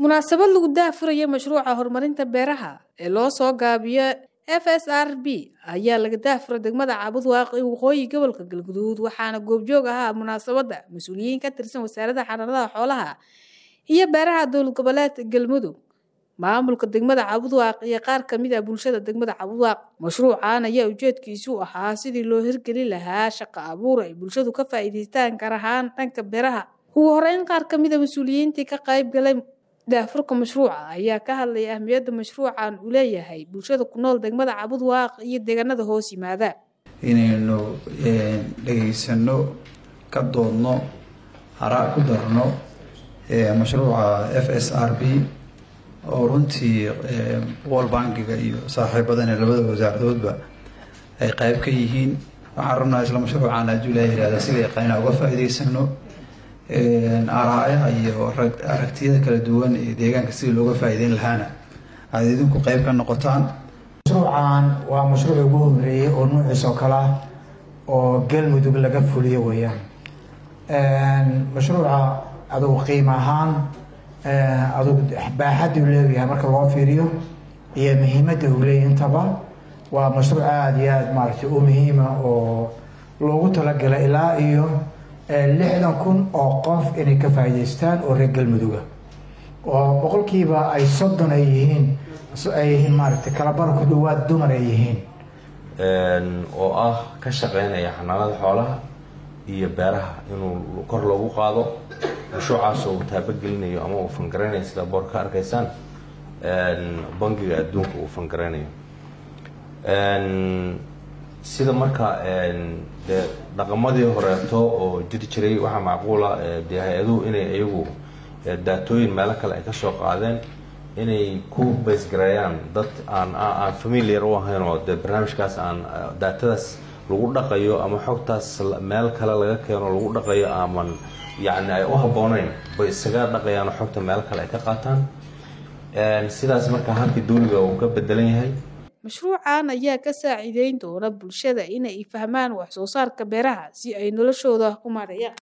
munaasabad lagu daahfuraya mashruuca horumarinta beeraha ee loo soo gaabiyo f s r b ayaa laga daahfuray degmada caabud waaqi waqooyi gobolka galguduud waxaana goobjoog ahaa munaasabadda mas-uuliyiin ka tirsan wasaaradda xanaanadaha xoolaha iyo beeraha dowlad goboleedka galmudug maamulka degmada cabudwaaq iyo qaar kamid ah bulshada degmada cabudwaaq mashruucan ayaa ujeedkiisu ahaa sidii loo hirgelin lahaa shaqo abuur ay bulshadu ka faa'iidaystaan gaar ahaan dhanka beeraha ugu horeyn qaar kamid a mas-uuliyiintii ka qayb galay daafurka mashruuca ayaa ka hadlaya ahmiyadda mashruucan uu leeyahay bulshada ku nool degmada cabudwaaq iyo deegaanada hoos yimaada inaynu dhegaysano ka doodno haraa ku darno mashruuca f s r b oo runtii wol bankiga iyo saaxiibadana labada wasaaradoodba ay qayb ka yihiin waxaan rabnaa isla mashruucan hadduu ilaa yihahda sida yaqaana uga faa'iidaysano araayaha iyo aragtiyada kala duwan ee deegaanka sidii looga faa'iideyn lahaana aada idinku qayb ka noqotaan mashruucan waa mashruuci ugu horeeyey oo nuuciis oo kale ah oo galmudug laga fuliyo weeyaan mashruuca adugu qiimo ahaan adugu baaxadda uu leeyahay marka loo fiiriyo iyo muhiimadda uu leeyahy intaba waa mashruuc aada iyo aada maaragtay u muhiima oo loogu talagalay ilaa iyo lixdan kun oo qof inay ka faa'iidaystaan oo reer galmuduga oo boqolkiiba ay soddon ay yihiin ay yihiin maaragtay kalabar ku dhawaad dumar ay yihiin oo ah ka shaqeynaya xanaanada xoolaha iyo beeraha inuu kor loogu qaado mashruucaas uu taabagelinayo ama uu fangaraynayo sida boor ka arkaysaan bangiga adduunka uu fangaraynayo sida marka dee dhaqamadii horeeto oo jiri jiray waxaa macquula dee hay-aduhu inay iyagu daatooyin meelo kale ay kasoo qaadeen inay ku baysgareeyaan dad aan aan familiar u ahayn oo dee barnaamijkaas aan daatadaas lagu dhaqayo ama xogtaas meel kale laga keeno lagu dhaqayo aman yacni ay u habbooneyn bay isaga dhaqayaan xogta meel kale ay ka qaataan sidaas marka habkii dawliga uu ka bedelan yahay mashruucan ayaa ka saaciideyn doona bulshada inay fahmaan wax soo saarka beeraha si ay noloshooda u maareeyaan